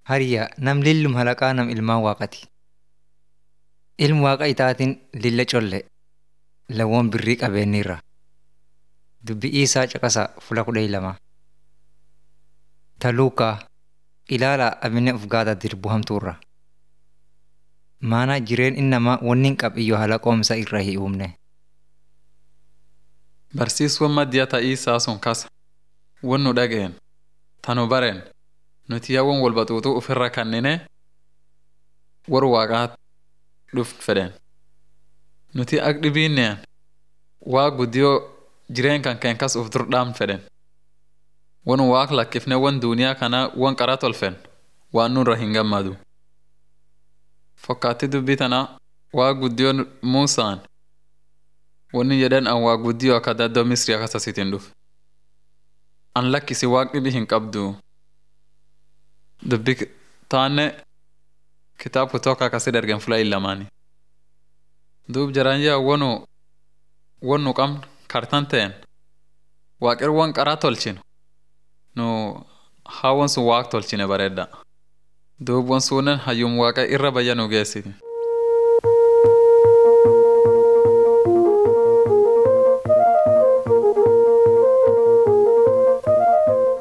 Hariyaa nam lillum halaqaa nam ilmaan waaqati. Ilmi waaqa itaatiin lilla colle lawwan birrii qabeenyirra. Dubbi isaa caqasa fula kudha lama. Taluukaa ilaalaa abinne uf gaada dirbu hamtuurra. Maana jireen innamaa wanni hin qabiyyoo halaqoomsa irra hin uumne. Barsiisuun maddiyaa ta'ii isaa sun kasa. Wan nu dhageen. Tanu bareen. Nuti yaawwan wal baxuuxuu ofirra kannine war waaqaa dhuf fedhen. Nuti ak dhibiinneen waa guddiyoo jireen kan keen kas uf dur dhaam fedhen. Wan waaq lakkifne wan duuniyaa kana wan qara tolfen waan nurra hin gammadu. Fakkaatti dubbii tana waa guddiyoo Muusaan wanni jedhan an waa guddiyoo akka daddoo Misrii akkasasitiin dhufe. An lakkisi waaq dhibi hin qabdu. Dubbi taanne kitaab kutoka akkasii dargen fula illamaani. Duub jaraan yaa wanu wan nu qabnu kartan ta'en waaqir wan qaraa tolchinu nu haa wan sun waaq tolchine bareedda. Duub wan suunnen hayyum waaqa irra bayya nu geessiti.